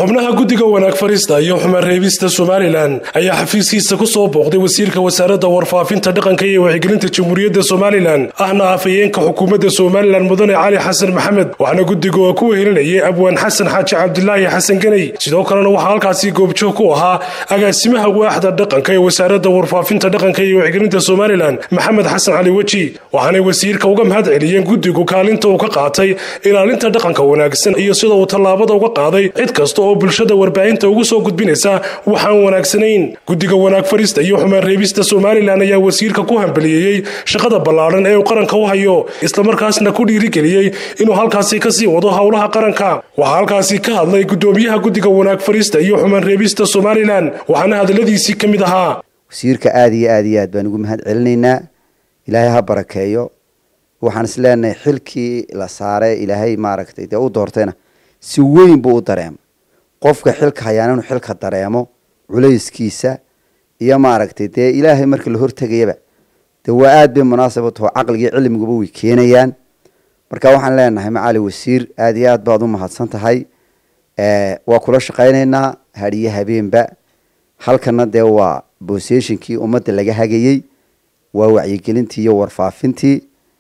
xubnaha guddiga wanaag farista iyo xumaan reebista somalilan ayaa xafiiskiisa ku soo booqday wasiirka wasaaradda warfaafinta dhaqanka iyo wacyigelinta jamhuuriyadda somalilan ahna afhayeenka xukuumadda somalilan mudane cali xasan maxamed waxaana guddiga oo ku wehelinayay abwaan xasan xaaji cabdilaahi xasan ganey sidoo kalena waxaa halkaasi goobjoog ku ahaa agaasimaha waaxda dhaqanka ee wasaaradda warfaafinta dhaqanka iyo wacyigelinta somalilan maxamed xasan cali weji waxaanay wasiirka uga mahad celiyeen guddigu kaalinta uu ka qaatay ilaalinta dhaqanka wanaagsan iyo sida uu tallaabada uga qaaday cid kasta oo bulshada warbaahinta ugu soo gudbinaysa waxaan wanaagsanayn guddiga wanaag farista iyo xumaan reebista somalilan ayaa wasiirka ku hambaliyeeyey shaqada ballaadhan ee uu qaranka u hayo islamarkaasna ku dhiirigeliyey inuu halkaasi kasii wado howlaha qaranka waxaa halkaasi ka hadlay guddoomiyaha guddiga wanaag farista iyo xumaan reebista somalilan waxaana hadaladiisii ka mid ahaa wasiirka aada iyo aada iyo aad baan ugu mahad celinaynaa ilaahay ha barakeeyo waxaan is leenahay xilkii la saaray ilaahay maaragtay dee u doortayna si weyn buu u dareemo qofka xilka hayaana inuu xilka dareemo culayskiisa iyo maaragtay dee ilaahay marka la hortegayaba dee waa aada bay munaasab u taho caqligii cilmiguba way keenayaan marka waxaan leenahay macali wasiir aada iyo aad baad u mahadsan tahay waa kula shaqaynaynaa hadiyo habeenba halkana dee waa boseshinkii ummadda laga hagayey waa wacyigelintii iyo warfaafintii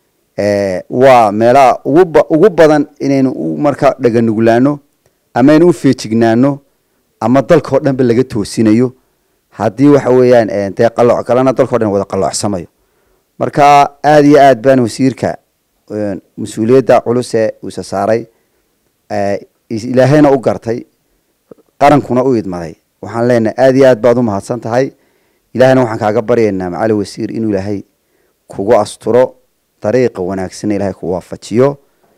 waa meelaha ugu ugu badan inaynu marka dhaganuglaano ama aynu u feejignaano ama dalkao dhanba laga toosinayo haddii waxa weeyaan dee qalooc kalena dalkao dhan wada qaloocsamayo marka aada iyo aad baan wasiirka mas-uuliyadda culus ee uisa saaray ilaahayna u gartay qarankuna u idmaday waxaan leenahay aada iyo aad baad u mahadsan tahay ilahayna waxaan kaaga baryaynaa macali wasiir inuu ilaahay kugu asturo dariiqa wanaagsanna ilahay ku waafajiyo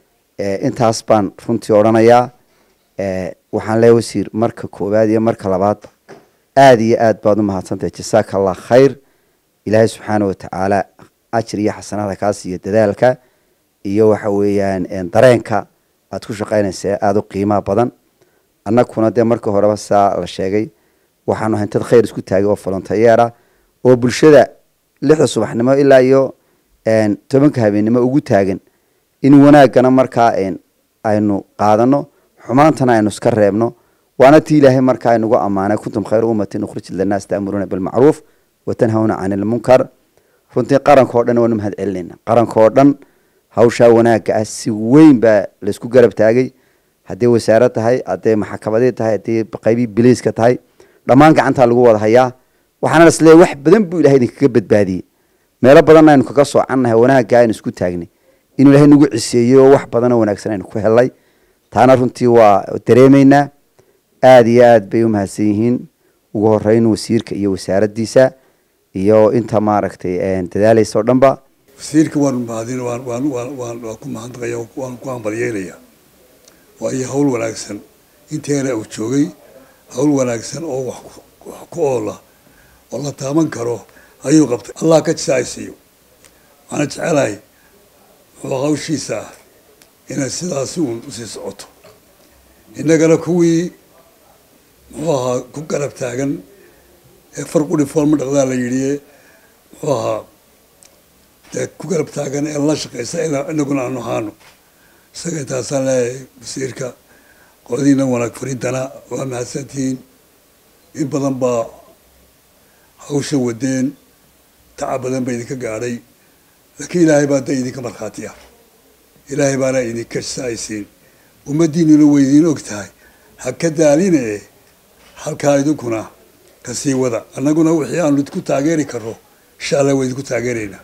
intaas baan runtii odhanayaa waxaan leeya wasiir marka koowaad iyo marka labaadba aada iyo aad baad u mahadsantahay jasaaka allah khayr ilaahay subxaana watacaala ajir iyo xasanada kaa siiyo dadaalka iyo waxa weeyaan dareenka aad ku shaqaynaysa aada u qiimaha badan annaguna dee marka horeba saa la sheegay waxaanu ahayn dad khayr isku taagay oo volontayeera oo bulshada lixda subaxnimo ilaa iyo tobanka habeennimo ugu taagan in wanaaggana markaa aynu qaadano xumaantana aynu iska reebno waana tii ilaahay markaa inugu ammaanay kuntum khayra ummatin ukhrijat linaas ta'muruuna bilmacruuf wa tanhawna cani ilmunkar runtii qaranka oo dhan waanu mahad celinayna qaranka oo dhan hawshaa wanaagga ah si weyn baa laysku garab taagay hadday wasaarad tahay hadday maxakamadii tahay hadday qaybii biliiska tahay dhammaan gacantaa lagu wada hayaa waxaana isleeyahy wax badan buu ilahay idinkaga badbaadiyey meelo badanna aynu kaga soocannahay wanaagga aynu isku taagnay inuu ilahay nagu ciseeyey oo wax badanoo wanaagsan aynu ku helnay taana runtii waa dareemaynaa aada iyo aad bay u mahadsan yihiin ugu horeyn wasiirka iyo wasaaraddiisa iyo inta maaragtay dadaalaysa oo dhanba wasiirka waanu mahadin waan waan waan waan waan ku mahadnaqaya waan ku hambalyeynaya waayo hawl wanaagsan inteena uu joogay hawl wanaagsan oo wax wax ku oola oo la taaban karo ayuu qabtay allah ka jisaaysiiyo waxaana jecelahay muxuu hawshiisa ah inay sidaasi uun usii socoto innagana kuwii muxuu ahaa ku garab taagan ee farqudhi foolma dhaqdaa la yidhi muxuu ahaa dee ku garab taagan ee la shaqaysa inaguna aanu ahaano isaga intaasaan leeyahay wasiirka qoladiina wanaag farintana waa mahadsantihiin in badan baa hawsha wadeen tacab badan ba idinka gaadhay laakiin ilaahay baa da idinka markhaati ah ilaahay baana idinka saaysiin ummaddiinuna way idiin og tahay ha ka daaline halkaa idinkuna kasii wada annaguna wixii aanu idinku taageeri karno insha allah waa idinku taageeraynaa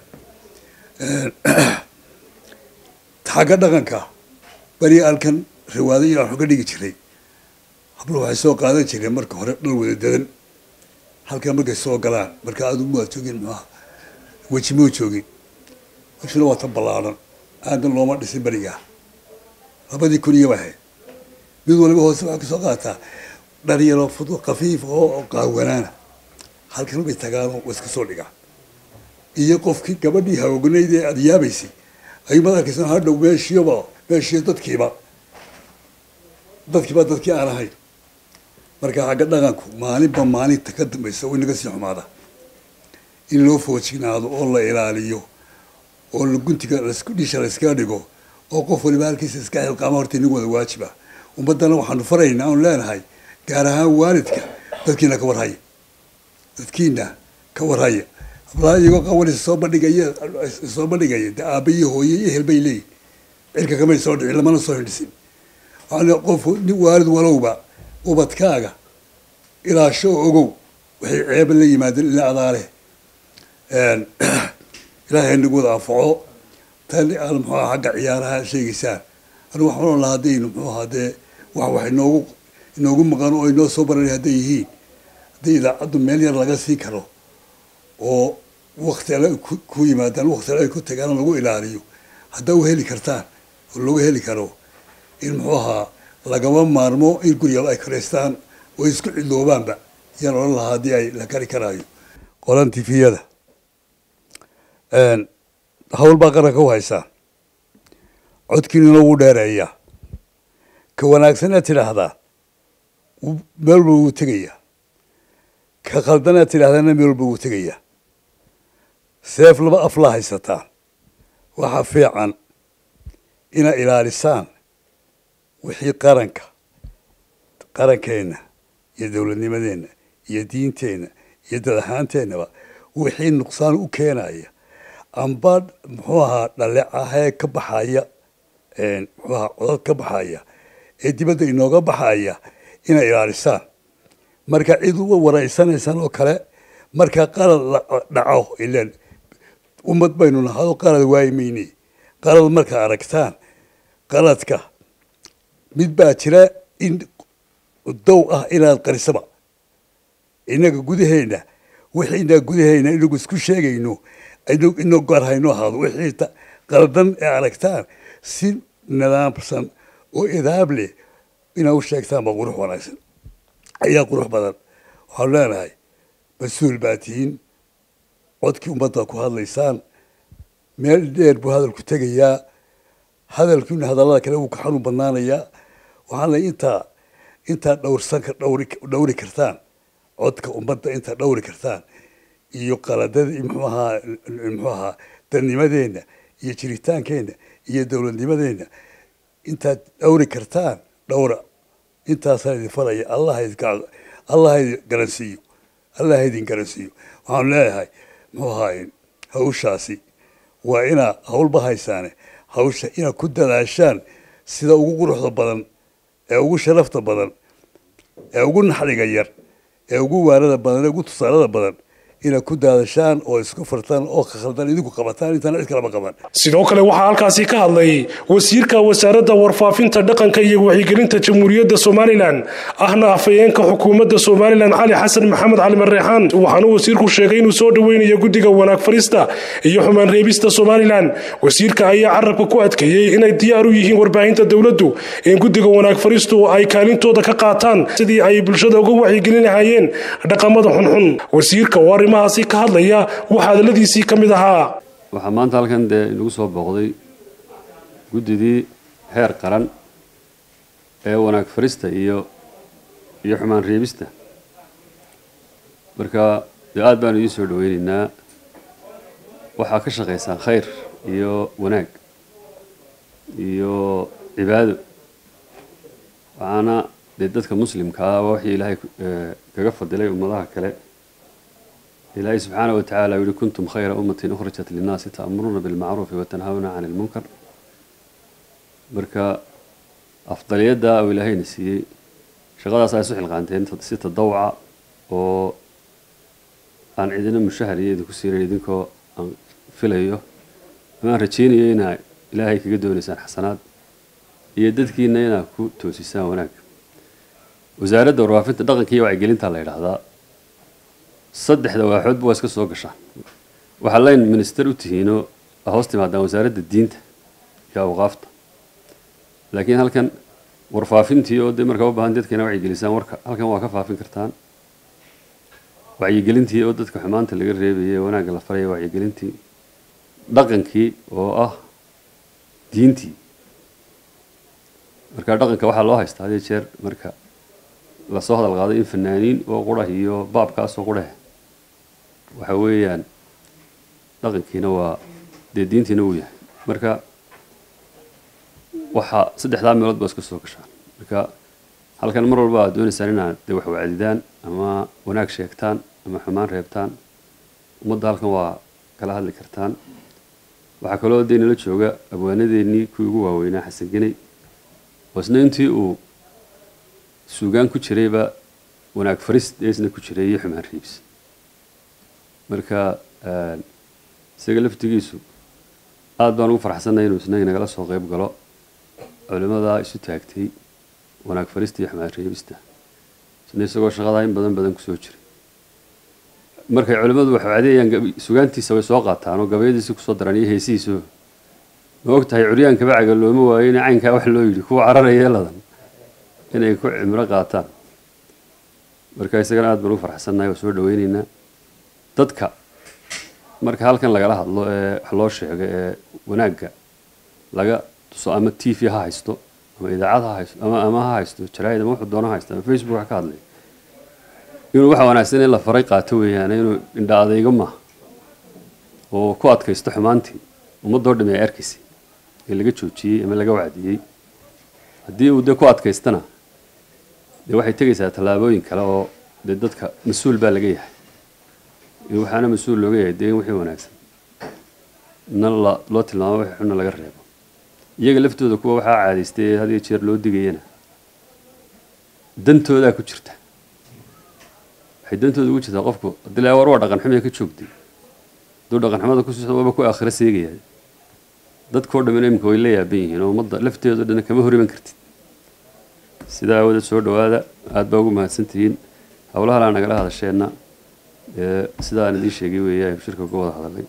xagga dhaqanka beri alkan riwaado iyo waxu ka dhigi jiray hablo waxay soo qaadan jireen marka hore dhal wada dadan halkan markay soo galaan marka aad umaad joogin muxuaha wejimoo joogin wejina waa tan ballaadhan aadan looma dhisin berigaa labadii kun iyo wahay mid waliba hoose waxay kasoo qaataa dhar yaroo fudu kafiif oo qaawanaana halkan bay tagaano wa iska soo dhigaan iyo qofkii gabadhii haognayd ee aada yaabaysay ayuu mad arkaysan hadhow meeshiiba meeshiiyo dadkiiba dadkiiba dadkii aan ahayn marka xagga dhaqanku maalinba maalinta ka dambaysa way naga sii xumaada in loo foojignaado oo la ilaaliyo oo la guntiga lasku dhisha layskaga dhigo oo qof waliba halkiisa iska xilqaama horta inagu wada waajiba ummaddana waxaanu faraynaa aanu leenahay gaar ahaan waalidka dadkiina ka warhaya dadkiina ka warhaya hablaha iyagoo qawanaysa soo bandhigaya soo bandhigaya de aaba iyo hooye iyo ehel bay leeyihin cirka kamay soo dhicin lamana soo hindhisin waxaan qof nin waalid walowba ubadkaaga ilaasho oo ogow waxay ceeba la yimaadeen ila adaale ilaahay nagu wada anfaco tan aan muxuu aha xagga ciyaaraha sheegaysaan anu waxaan ohan lahaa haddaynu muxuu ahaa dee wax wax inoogu inoogu maqan oo inoo soo baranay hadday yihiin haddii idaacaddu meel yar laga sii karo oo wakti alle ku yimaadaan wakti alle ay ku tagaan lagu ilaaliyo haddaa u heli kartaan oo lagu heli karo in muxuu ahaa lagama maarmo in guriga ay karaystaan oo isku cidloobaanba yaan odhan lahaa haddii ay la kari karaayo qolan tifiyada hawl baa qaranka u haysaan codkiinuna wuu dheereeyaa ka wanaagsanaa tidhaahdaa meel walba wuu tegayaa ka khaldanaad tidhahdaana meel walba wuu tegayaa seef laba aflaa haysataan waxaa fiican inaa ilaalisaan wixii qaranka qarankeenna iyo dowladnimadeenna iyo diinteenna iyo dad ahaanteennaba wixii nuqsaan u keenaya amba muxuu ahaa dhalecahee ka baxaya muxuu ahaa codad ka baxaya ee dibadda inooga baxaya inay ilaalisaan marka cid uga waraysanaysaan oo kale marka qalad la dhaco ilan ummad baynu nahado qalad waayi mayne qalad markaa aragtaan qaladka mid baa jira in dow ah inaad qarisaba innaga gudaheenna wixiina gudaheenna inagu isku sheegayno inoo gaar hayno ahaado wixii qaldan ee aragtaan si nidaamsan oo idaab leh inaa u sheegtaan baa qurux wanaagsan ayaa qurux badan waxaanu leenahay mas-uul baa tihiin codkii ummadda ku hadlaysaan meel dheer buu hadalku tegayaa hadalkiina hadallada kale wuu ka xanuun badnaanayaa waxaan lay intaa intaa dhowrsanka dhawri dhawri kartaan codka ummadda intaa dhawri kartaan iyo qaladada muxuu ahaa muxuu ahaa dadnimadeenna iyo jiritaankeenna iyo dowladnimadeenna intaad dhawri kartaan dhawra intaasaan idin faraya allah allah idin garansiiyo allah idin garansiiyo waxaanu leeyahay muxuu ahaa hawshaasi waa inaa hawlba haysaane hawsha inaad ku dadaashaan sida ugu quruxda badan ee ugu sharafta badan ee ugu naxriga yar ee ugu waanada badan ee ugu tusaalada badan inaad ku daadashaan oo isku fartaan oo ka khaldan idinku qabataan intaan cid kalama qaban sidoo kale waxaa halkaasi ka hadlay wasiirka wasaaradda warfaafinta dhaqanka iyo wacyigelinta jamhuuriyadda somalilan ahna afhayeenka xukuumadda somalilan cali xasan maxamed cali mareexaan waxaana wasiirku sheegay inuu soo dhoweynayo guddiga wanaag farista iyo xumaan reebista somalilan wasiirka ayaa carabka ku adkeeyey inay diyaar u yihiin warbaahinta dowladdu in guddiga wanaag faristu ay kaalintooda ka qaataan sidii ay bulshada uga wacyigelin lahaayeen dhaqamada xunxun wasiirka oo arrimahaasi ka hadlaya waxaa hadaladiisii ka mid ahaa waxaa maanta halkan dee inagu soo booqday guddidii heer qaran ee wanaag farista iyo iyo xumaan reebista marka dee aada baanu idiin soo dhaweyneynaa waxaa ka shaqaysaan khayr iyo wanaag iyo cibaado waxaana dee dadka muslimkaa waa wixii ilaahay kaga fadilay ummadaha kale ilaahay subxaana wa tacala yihi kuntum khayra ummatin ukhrijat linnaasi ta'muruuna bilmacruufi watanhawna can ilmunkar marka afdaliyadda uu ilaahayna siiyey shaqadaas ay isu xilqaanteen si tadawca oo aan cidina mushahar iyo idinku siinayn idinkoo aan filayo ama aan rajaynayo inaa ilaahay kaga doonaysaan xasanaad iyo dadkiina inaa ku toosisaan wanaag wasaaradda warfaafinta dhaqanka iyo wacyigelinta la yidhaahdaa saddexda waaxoodba waa iska soo gashaan waxaa layn minister u tihiinoo hoos timaadaan wasaaradda diinta iyo awqaafta laakiin halkan warfaafintii oo dee markaa u baahan dadkana wacyigelisaan warka halkan waa ka faafin kartaan wacyigelintii oo dadka xumaanta laga reebayay ee wanaagga la faraya wacyigelintii dhaqankii oo ah diintii marka dhaqanka waxaa loo haystaa hadii jeer marka lasoo hadal qaaday in fanaaniin oo qurah iyo baabkaasoo qurah waxa weeyaan dhaqankiina waa dee diintiina uu yahay marka waxaa saddexdaa meelood baa iska soo gashaan marka halkan mar walba aad doonaysaan inaad dee wax wacdidaan ama wanaag sheegtaan ama xumaan reebtaan ummadda halkan waa kala hadli kartaan waxaa kaloo dee nala jooga abwaanadeennii kuwii ugu waaweynaa xasan geney oo isna intii uu suugaan ku jirayba wanaag farist ee isna ku jiray iyo xumaan riibs marka isaga laftigiisu aad baan ugu farxsannahay inuu isna inagala soo qayb galo culimmadaa isu taagtay wanaag farista iyo xumaan reebista isna isagoo shaqadaa in badan badan kusoo jiray markay culimmadu wax wacdeeyaan sugaantiisa way soo qaataan oo gabayadiisi kusoo daran iyo heesihiiso ma og tahay curyaanka bacaga looma waayo in caynkaa wax loo yidhi kuwa cararaya ladan inay ku cimro qaataan marka isagana aad baan ugu farxsannahay oo soo dhaweyneynaa dadka marka halkan lagala hadlo ee wax loo sheego ee wanaagga laga tuso ama t v ha haysto ama idaacad ha haysto ama ama ha haysto jaraa'id ama wuxuu doono ha haysto ama facebook ha ka hadlay inuu waxa wanaagsan in la faray qaato weeyaan inuu indha adaygo maaha oo ku adkaysto xumaantii ummaddoo dhami ay arkaysay ee laga joojiyey ama laga wacdiyey haddii uu dee ku adkaystana dee waxay tegaysaa tallaabooyin kale oo dee dadka mas-uul baa laga yahay waxaana mas-uul looga yahay dee in wixii wanaagsan na loo tilmaamo wixii xunna laga reebo iyaga laftooda kuwa waxaa caadaystay ee had iyo jeer loo digayana dantoodaa ku jirta waxay dantooda ugu jirtaa qofku haddii la war waa dhaqan xumee ka joogtay hadduu dhaqan xumada ku siisa waaba ku aakhiro seegaya dadkao dhamina imika way la yaaban yihiin oo ummadda lafteedo dhan kama hor iman kartid sidaa aawadeed soo dhawaada aad baa ugu mahadsantihiin howlahalaa nagala hadasheenna sidaan idiin sheegay weeye aynu shirka uga wada hadalnay